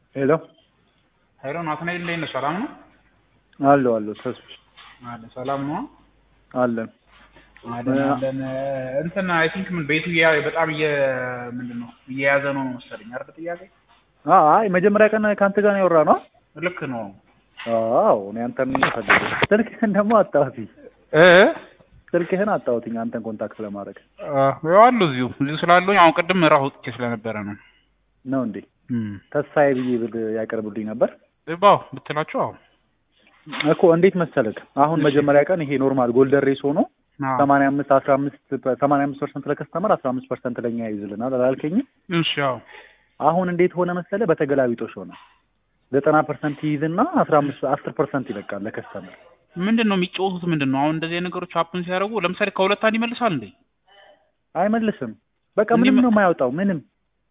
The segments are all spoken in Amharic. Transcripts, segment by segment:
ሄሎ ሄሎ ናትናኤል እንዴት ነህ? ሰላም ነው? አለሁ አለሁ ተስፍሽ አለ ሰላም ነው? አለን አለን አለን። እንትን አይ ቲንክ ምን ቤቱ እያ- በጣም እየ ምንድን ነው እየያዘ ነው መሰለኝ አይደል? ጥያቄ አይ መጀመሪያ ቀን ከአንተ ጋር ነው ያወራ ነው ልክ ነው። አዎ እኔ አንተን ፈልጌ ስልክህን ደግሞ አጣሁት እ ስልክህን አጣሁትኝ አንተን ኮንታክት ለማድረግ ያው አሉ እዚሁ እዚሁ ስላለሁኝ አሁን ቅድም ራሱ ወጥቼ ስለነበረ ነው። ነው እንዴ እም ተስፋዬ ብዬ ብል ያቀርብልኝ ነበር ባው ብትላቸው አዎ እኮ እንዴት መሰለህ አሁን መጀመሪያ ቀን ይሄ ኖርማል ጎልደን ሬስ ሆኖ አዎ። ሰማንያ አምስት አስራ አምስት ሰማንያ አምስት ፐርሰንት ለከስተመር አስራ አምስት ፐርሰንት ለእኛ ይይዝልናል አላልከኝም እሺ አዎ አሁን እንዴት ሆነ መሰለህ በተገላቢጦሽ ሆነ ዘጠና ፐርሰንት ይይዝና አስራ አምስት አስር ፐርሰንት ይለቃል ለከስተመር ምንድን ነው የሚጫወቱት? ምንድን ነው አሁን እንደዚህ አይነት ነገሮች ሀፕን ሲያደርጉ ለምሳሌ ከሁለት አንድ ይመልሳል እንዴ? አይመልስም በቃ እንዲህ ምንም መ- ነው የማያወጣው ምንም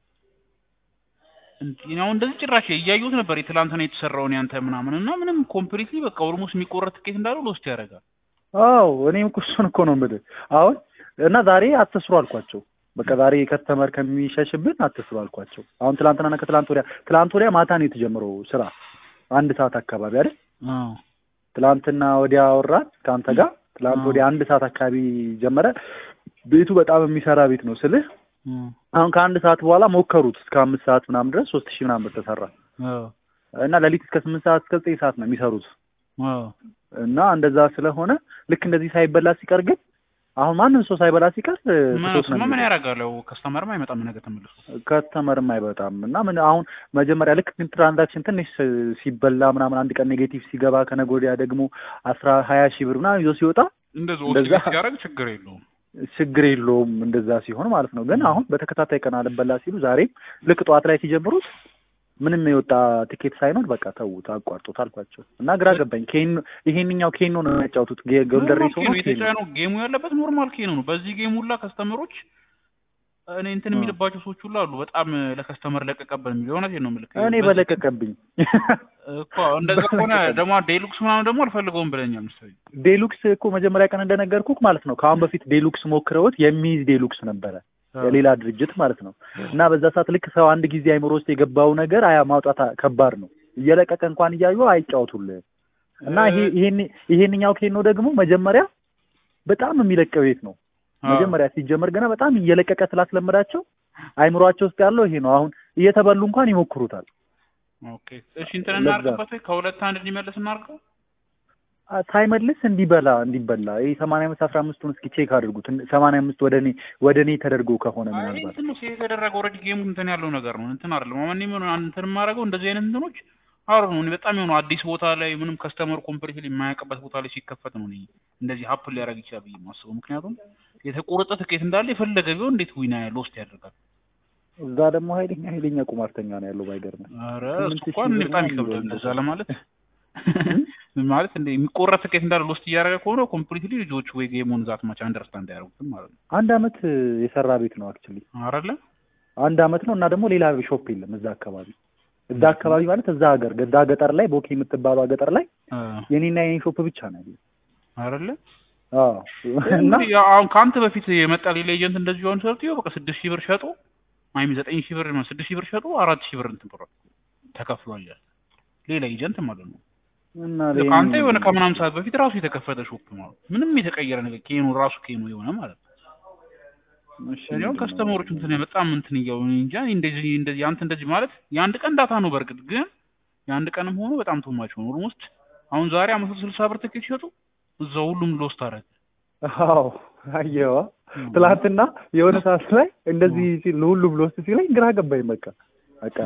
እንዴ አሁን እንደዚህ ጭራሽ እያየሁት ነበር የትላንትና የተሰራውን ያንተ ምናምን እና ምንም ኮምፕሊትሊ በቃ ኦልሞስት የሚቆረጥ ትኬት እንዳለው ሎስት ያደርጋል። አዎ እኔም እኮ እሱን እኮ ነው የምልህ አሁን እና ዛሬ አትስሩ አልኳቸው በቃ ዛሬ ከስተመር ከሚሸሽብን አትስሩ አልኳቸው አሁን ትላንትናና ከትላንት ወዲያ ትላንት ወዲያ ማታ ነው የተጀመረው ስራ አንድ ሰዓት አካባቢ አይደል አዎ ትላንትና ወዲያ አወራት ከአንተ ጋር ትላንት አዎ። ወዲያ አንድ ሰዓት አካባቢ ጀመረ ቤቱ በጣም የሚሰራ ቤት ነው ስልህ እም፣ አሁን ከአንድ ሰዓት በኋላ ሞከሩት እስከ አምስት ሰዓት ምናምን ድረስ ሶስት ሺህ ምናምን ብር ተሰራ አዎ እና ሌሊት እስከ ስምንት ሰዓት እስከ ዘጠኝ ሰዓት ነው የሚሰሩት አዎ እና እንደዛ ስለሆነ ልክ እንደዚህ ሳይበላ ሲቀር ግን አሁን ማንም ሰው ሳይበላ ሲቀር ምን ትቶት ነው እሱማ ምን የሚሄደው። ያደርጋል? ያው ከስተመርም አይመጣም ነገ ተመልሶ። ከስተመርም አይበጣም እና ምን አሁን መጀመሪያ ልክ ግን ትራንዛክሽን ትንሽ ሲበላ ምናምን አንድ ቀን ኔጌቲቭ ሲገባ ከነገ ወዲያ ደግሞ አስራ ሀያ ሺህ ብር ምናምን ይዞ ሲወጣ እንደዚህ እንደዛ ኦስቲሌት ሲያደርግ ችግር የለውም። ችግር የለውም እንደዛ ሲሆን ማለት ነው። ግን አሁን በተከታታይ ቀን አልበላ ሲሉ ዛሬም ልክ ጠዋት ላይ ሲጀምሩት ምንም የወጣ ቲኬት ሳይኖር በቃ ተዉት አቋርጡት አልኳቸው እና ግራ ገባኝ። ኬን ይሄንኛው ኬኖ ነው የሚያጫውቱት ጎልደን ኖርማል ሬስ ኬ ሆኖ ነው ኬኖ የተጫነው ጌሙ ያለበት ኖርማል ኬ ነው። በዚህ ጌም ሁላ ከስተመሮች እኔ እንትን አዎ። የሚልባቸው ሰዎች ሁሉ አሉ። በጣም ለከስተመር ለቀቀብን የሚል እውነቴን ነው የምልህ። እኔ በዚህ በለቀቀብኝ እኮ እንደዛ ከሆነ ደግሞ ዴሉክስ ምናምን ደግሞ አልፈልገውም ብለኛል መሰለኝ። ዴሉክስ እኮ መጀመሪያ ቀን እንደነገርኩህ ማለት ነው ከአሁን በፊት ዴሉክስ ሞክረውት የሚይዝ ዴሉክስ ነበረ የሌላ ድርጅት ማለት ነው። እና በዛ ሰዓት ልክ ሰው አንድ ጊዜ አይምሮ ውስጥ የገባው ነገር አያ ማውጣት ከባድ ነው። እየለቀቀ እንኳን እያዩ አይጫወቱልህ እና ይሄ ይሄን ይሄንኛው ኬኖ ደግሞ መጀመሪያ በጣም የሚለቀ ቤት ነው። አዎ። መጀመሪያ ሲጀመር ገና በጣም እየለቀቀ ስላስለመዳቸው አይምሯቸው ውስጥ ያለው ይሄ ነው። አሁን እየተበሉ እንኳን ይሞክሩታል። ኦኬ እሺ፣ እንትን ለዛ- እናድርግበት ወይ ከሁለት አንድ እንዲመለስ እናድርገው። አ- ሳይመልስ እንዲበላ እንዲበላ ይሄ ሰማንያ አምስት አስራ አምስቱን እስኪ ቼክ አድርጉት። ሰማንያ አምስት ወደ እኔ ወደ እኔ ተደርጎ ከሆነ አይ ምናልባት እንትን ነው ሴት የተደረገ ኦልሬዲ ጌሙ እንትን ያለው ነገር ነው። እንትን አይደለም አሁን እኔ ምን እንትን የማደርገው እንደዚህ አይነት እንትኖች አሩ ነው። እኔ በጣም የሆነ አዲስ ቦታ ላይ ምንም ከስተመር ኮምፕሊትሊ የማያውቅበት ቦታ ላይ ሲከፈት ነው እኔ እንደዚህ ሀፕን ሊያደርግ ይችላል ብዬ የማስበው። ምክንያቱም የተቆረጠ ትኬት እንዳለ የፈለገ ቢሆን እንዴት ዊና ሎስት ያደርጋል? እዛ ደግሞ ኃይለኛ ኃይለኛ ቁማርተኛ ነው ያለው ባይገርም ኧረ ስምንት እሱ ሺህ እንኳን እኔ ብር በጣም ምናምን ይከብዳል ይሆናል። እንደዛ ለማለት ማለት እንደ የሚቆረጥ ትኬት እንዳለ ሎስት እያደረገ ከሆነ ኮምፕሊትሊ ልጆቹ ወይ ጌሙን ዛት ማች አንደርስታንድ ያደርጉትም ማለት ነው አንድ አመት የሰራ ቤት ነው አክቹሊ አይደለ? አንድ አመት ነው እና ደግሞ ሌላ ሾፕ የለም እዛ አካባቢ እዛ አካባቢ ማለት እዛ ሀገር እዛ ገጠር ላይ ቦኬ የምትባለው ገጠር ላይ አ የኔና የኔ ሾፕ ብቻ ነው ያለው። አይደለ? አዎ እና እንግዲህ ያው አሁን ከአንተ በፊት የመጣ ሌላ ኤጀንት እንደዚህ አሁን ሰርቶ በቃ ስድስት ሺህ ብር ሸጡ ማይም ዘጠኝ ሺህ ብር ስድስት ሺህ ብር ሸጡ አራት ሺህ ብር እንትን ብር ተከፍሏል ያለ ሌላ ኤጀንት ማለት ነው። እና ልክ አንተ የሆነ ከምናምን ሰዓት በፊት ራሱ የተከፈተ ሾፕ ማለት ነው። ምንም የተቀየረ ነገር ኬኑ ራሱ ኬኑ የሆነ ማለት ነው። እሺ እኔ አሁን ምንድን ነው? ከስተመሮች እንትን በጣም እንትን እያሉ እኔ እንጃ እንደዚህ እንደዚህ አንተ እንደዚህ ማለት የአንድ ቀን ዳታ ነው። በእርግጥ ግን የአንድ ቀንም ሆኖ በጣም ቱማች ሆኖ ኦልሞስት አሁን ዛሬ አመት ስልሳ ብር ትኬት ሲሸጡ እዛው ሁሉም ሎስት አደረገ። አዎ አየዋ ትላንትና የሆነ ሰዓት ላይ እንደዚህ ሲል ሁሉም ብሎስት ሲለኝ ግራ ገባኝ። በቃ በቃ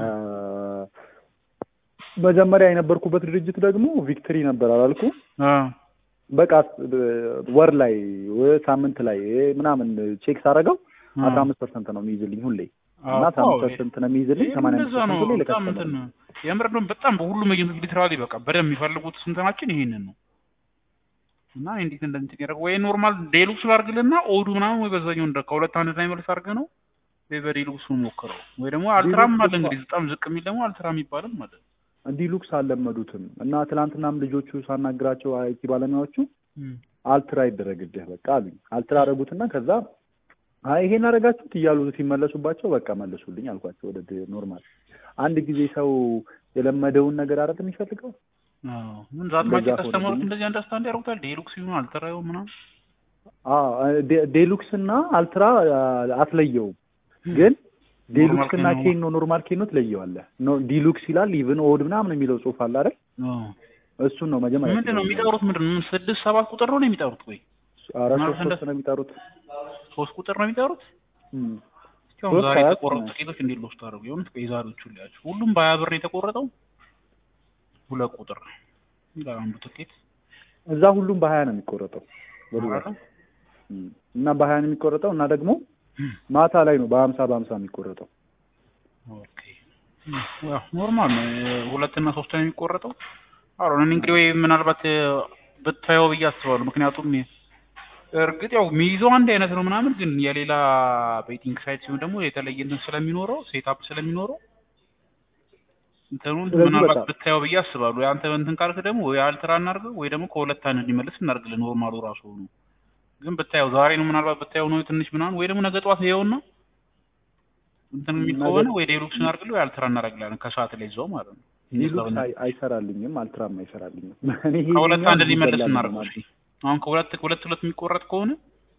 መጀመሪያ የነበርኩበት ድርጅት ደግሞ ቪክትሪ ነበር አላልኩ አ በቃ ወር ላይ ወይ ሳምንት ላይ ምናምን ቼክ ሳደርገው አ አስራ አምስት ፐርሰንት ነው የሚይዝልኝ ሁሌ እና አዎ፣ አስራ አምስት ፐርሰንት ነው የሚይዝልኝ ይሄም ሰማንያ አምስት እንደዛ ነው። ፐርሰንት ሁሌ በጣም ለከስተመር እንትን ነው። የምር ደግሞ በጣም በሁሉም ኤጀንቶች ሊትራሊ በቃ በደንብ የሚፈልጉት ስንትናችን ይሄንን ነው እና እንዴት እንደንትን ያደርገው ወይ ኖርማል ዴሉክስ ላድርግልና ኦዱ ምናምን ወይ በዛኛው እንደ ከሁለት አንድ ላይ መልስ አድርገህ ነው ወይ በዴሉክሱ ሞክረው ወይ ደግሞ አልትራም አለ ዴሉክስ እንግዲህ በጣም ዝቅ የሚል ደግሞ አልትራ የሚባልም አለ። ዲሉክስ አልለመዱትም እና ትናንትናም ልጆቹ ሳናግራቸው አይቲ ባለሙያዎቹ እም። አልትራ ይደረግልህ በቃ አሉኝ። አልትራ አደረጉትና ከዛ አይ ይሄን አደረጋችሁት እያሉ ሲመለሱባቸው በቃ መልሱልኝ አልኳቸው ወደ ድ- ኖርማል። አንድ ጊዜ ሰው የለመደውን ነገር አይደል የሚፈልገው? አዎ ምን ዛት ማጭ እንደዛ ከስተመሮች ሆነብኝ። እንደዚህ አንደርስታንድ ያደርጉታል። ዴሉክስ ይሁን አልተራዩ ምናምን አዎ ዴ- ዴሉክስ እና አልትራ አ- አትለየውም ግን ዴሉክስ እና ኬኖ- ኬኖ ኖርማል ኬኖ ትለየዋለህ። ኖ ዲሉክስ ይላል ኢቭን ኦድ ምናምን የሚለው ጽሑፍ አለ አይደል? አዎ እሱን ነው መጀመሪያ ምንድን ነው የሚጠሩት? ምንድን ነው ስድስት ሰባት ቁጥር ነው የሚጠሩት? ወይ አራት ማለት ሶስት ሶስት ነው የሚጠሩት። ሶስት ቁጥር ነው የሚጠሩት? እም። እስኪ አሁን ሶስት ዛሬ አራት የተቆረጡ ነው። ትኬቶች እንዴት ሎስት አደረጉ? የሆኑት የዛሬዎቹ ሊያቸው ሁሉም በሀያ ብር ነው የተቆረጠው። ሁለት ቁጥር ይላል አንዱ ትኬት እዛ ሁሉም በሀያ ነው የሚቆረጠው በብዛት አይደል? እም። እና በሀያ ነው የሚቆረጠው እና ደግሞ ማታ ላይ ነው በሀምሳ በሀምሳ የሚቆረጠው። ኦኬ ያው ኖርማል ነው። ሁለት እና ሶስት ነው የሚቆረጠው። አሁን እኔ እንግዲህ ወይ ምናልባት እ፣ ብታየው ብዬ አስባለሁ። ምክንያቱም እርግጥ ያው የሚይዘው አንድ አይነት ነው ምናምን፣ ግን የሌላ ቤቲንግ ሳይት ሲሆን ደግሞ የተለየ እንትን ስለሚኖረው ሴትአፕ ስለሚኖረው እንትኑን ስለዚህ ምናልባት በቃ- ብታየው ብዬ አስባለሁ። አንተ እንትን ካልክ ደግሞ ወይ አልትራ እናድርገው ወይ ደግሞ ከሁለት አንድ እንዲመልስ እናድርግልህ። ኖርማሉ ራሱ ሆኖ ግን ብታየው ዛሬ ነው ምናልባት ብታየው ነው ትንሽ ምናምን ወይ ደግሞ ነገ ጠዋት ይኸውና እንትን የሚል ነገ- ከሆነ ወይ ዴሉክስ እናድርግልህ ወይ አልትራ እናደርግላለን ከሰዓት ላይ ይዘው ማለት ነው። ዲሉክስ አይ- አይሰራልኝም፣ አልትራም አይሰራልኝም። እኔ ከሁለት ይሄኛው አንድ ሊመልስ ይበላል እናድርገው ማለት እስኪ። አሁን ከሁለት ሁለት ሁለት የሚቆረጥ ከሆነ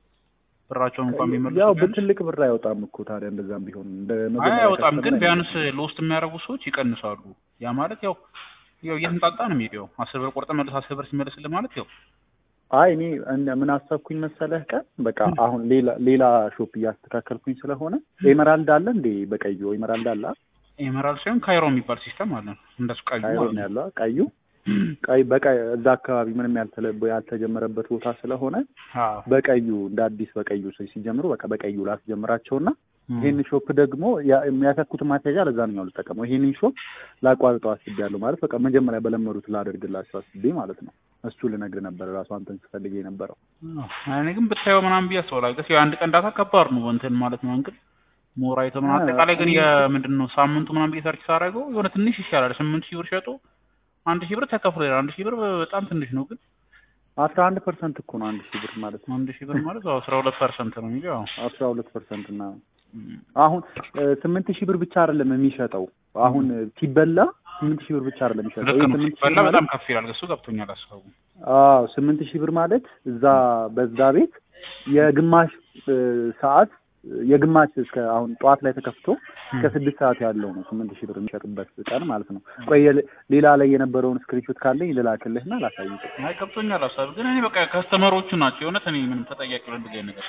ብራቸውን እንኳን የሚመልሱ ያው ቢያንስ በትልቅ ብር አይወጣም እኮ ታዲያ እንደዛም ቢሆን እንደ አይ መጀመሪያ አይወጣም፣ ግን ከስተመር ቢያንስ ሎስት የሚያደርጉ ሰዎች ይቀንሳሉ። ያ ማለት ያው ያው እየተንጣጣ ነው የሚሄደው። አስር ብር ቆርጠህ መልስ አስር ብር ሲመልስልህ ማለት ያው አይ እኔ እንደ- ምን አሰብኩኝ መሰለህ ቀን በቃ አሁን ሌላ ሌላ ሾፕ እያስተካከልኩኝ ስለሆነ ኤመራልድ አለ እንዴ በቀዩ ኤመራልድ አለ አ? ኤመራልድ ሳይሆን ካይሮ የሚባል ሲስተም አለ። እንደሱ ቀዩ ካይሮ ማለት ነው ነው። ያለው አ? ቀዩ ቀይ በቀይ እዛ አካባቢ ምንም ያልተለ ያልተጀመረበት ቦታ ስለሆነ አዎ በቀዩ እንደ አዲስ በቀዩ ሰው ሲጀምሩ በቃ በቀዩ ላስጀምራቸውና እም። ይሄን ሾፕ ደግሞ ያ- የሚያተኩት ማስያዣ ለዛኛው ልጠቀመው ይሄንን ሾፕ ላቋርጠው አስቤያለሁ ማለት በቃ መጀመሪያ በለመዱት ላደርግላቸው አስቤ ማለት ነው። እሱ ልነግርህ ነበር ራሱ አንተን ስፈልግ የነበረው አዎ። እኔ ግን ብታየው ምናምን ብዬ አስባለሁ። ገስ የአንድ ቀን ዳታ ከባድ ነው እንትን ማለት ነው እንግዲህ ሞራይቶ ምናምን አዎ። አጠቃላይ ግን የምንድን ነው ሳምንቱ ምናምን ብዬ ሰርች ሳደርገው የሆነ ትንሽ ይሻላል። ስምንት ሺህ ብር ሸጦ አንድ ሺህ ብር ተከፍሎ ይላል። አንድ ሺህ ብር በጣም ትንሽ ነው ግን አስራ አንድ ፐርሰንት እኮ ነው አንድ ሺህ ብር ማለት ነው። አንድ ሺህ ብር ማለት ያው አስራ ሁለት ፐርሰንት ነው የሚለው ያው አስራ ሁለት ፐርሰንት እና አሁን እ፣ ስምንት ሺህ ብር ብቻ አይደለም የሚሸጠው አሁን ሲበላ ስምንት ሺህ ብር ብቻ አይደለም የሚሸጠው ልክ ይሄ ነው። ስምንት ሺህ ሲበላ ብር ማለት በጣም ከፍ ይላል። እሱ ገብቶኛል ሀሳቡ። አዎ ስምንት ሺህ ብር ማለት እዛ በዛ ቤት የግማሽ እ፣ ሰዓት የግማሽ እስከ አሁን ጠዋት ላይ ተከፍቶ እስከ ስድስት ሰዓት ያለው ነው ስምንት ሺህ ብር የሚሸጥበት ቀን ማለት ነው። ቆይ የለ- ሌላ ላይ የነበረውን ስክሪንሾት ካለኝ ልላክልህና ላሳይቅ። አይ ገብቶኛል ሀሳቡ። ግን እኔ በቃ ከስተመሮቹ ናቸው የእውነት እኔ ምንም ተጠያቂ ነው እንደዚህ አይነት ነገር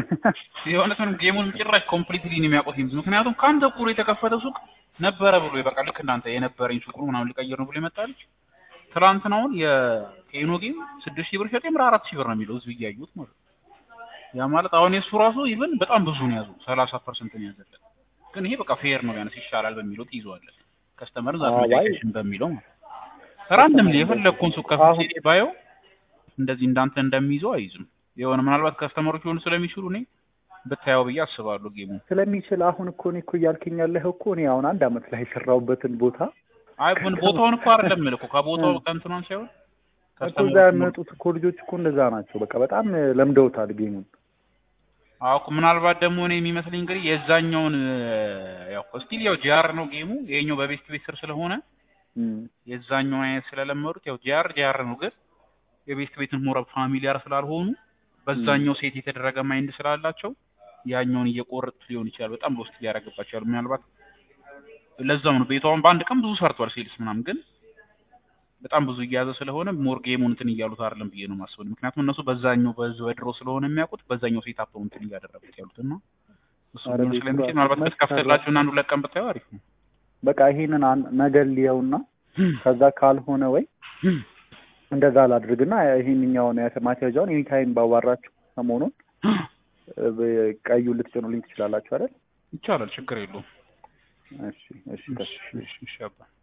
የእውነት ምንም ጌሙን ጭራሽ ኮምፕሊትሊ ነው የሚያውቁት ይምዝ ምክንያቱም ከአንድ እኩል የተከፈተ ሱቅ ነበረ ብሎ በቃ ልክ እናንተ የነበረኝ ሱቅ ነው ምናምን ሊቀይር ነው ብሎ የመጣለች ትላንትናውን የኬኖ ጌም ስድስት ሺህ ብር ሸጥ የምር አራት ሺህ ብር ነው የሚለው ህዝብ እያዩት ማለት ነው። ያ ማለት አሁን የእሱ ራሱ ኢቨን በጣም ብዙ ነው ያዙ ሰላሳ ፐርሰንት ነው ያዘለት። ግን ይሄ በቃ ፌር ነው ቢያንስ ይሻላል በሚለው ትይዘዋለን። ከስተመር ዛት አዎ፣ አይ- ሜዲኬሽን በሚለው ማለት ነው። ራንድም የፈለግኩን ሱቅ ከፍቼ አሁን- ባየው እንደዚህ እንዳንተ እንደሚይዘው አይዝም። የሆነ ምናልባት ከስተመሮች ሊሆኑ ስለሚችሉ እኔ ብታየው ብዬ አስባለሁ ጌሙ ስለሚችል አሁን እኮ እኔ እኮ እያልከኝ ያለኸው እኮ እኔ አሁን አንድ አመት ላይ የሰራሁበትን ቦታ አይ ምን ቦታውን እኮ አይደለም የምልህ እኮ ከቦታው ከእንትኗን ሳይሆን እኮ እዛ ከስተመሮች የሚመጡት እኮ ልጆች እኮ እንደዛ ናቸው። በቃ በጣም ለምደውታል ጌሙን። አዎ እኮ ምናልባት ደግሞ እኔ የሚመስለኝ እንግዲህ የዛኛውን ያው ስቲል ያው ጂአር ነው ጌሙ ይሄኛው በቤስት ቤት ስር ስለሆነ እም። የዛኛውን አይነት ስለለመዱት ያው ጂአር ጂአር ነው ግን የቤስት ቤትን ሞረ ፋሚሊያር ስላልሆኑ በዛኛው ሴት የተደረገ ማይንድ ስላላቸው ያኛውን እየቆረጡት ሊሆን ይችላል። በጣም ሎስት ሊያደርግባቸዋል። ምናልባት ለዛው ነው ቤቷን በአንድ ቀን ብዙ ሰርቷል ሴልስ ምናምን ግን በጣም ብዙ እየያዘ ስለሆነ ሞር ጌሙን እንትን እያሉት አይደለም ብዬ ነው የማስበው። ምክንያቱም እነሱ በዛኛው በዝ በድሮ ስለሆነ የሚያውቁት በዛኛው ሴት አፕ ነው እንትን እያደረጉት ያሉት እና እሱ ኧረ ሊሆን ቤቱ ስለሚችል ራሱ ምናልባት መች ብትከፍትላችሁ እና አንዱ ለቀን ብታየው አሪፍ ነው። በቃ ይሄንን አን- ነገር ሊየውና ከዛ ካልሆነ ወይ እንደዛ ላድርግና ይሄንኛውን ማስያዣውን ኤኒ ታይም ባዋራችሁ ሰሞኑን እ፣ ቀዩ ልትጭኑልኝ ትችላላችሁ አይደል? ይቻላል፣ ችግር የለውም። እሺ እሺ እሺ እሺ እሺ አባ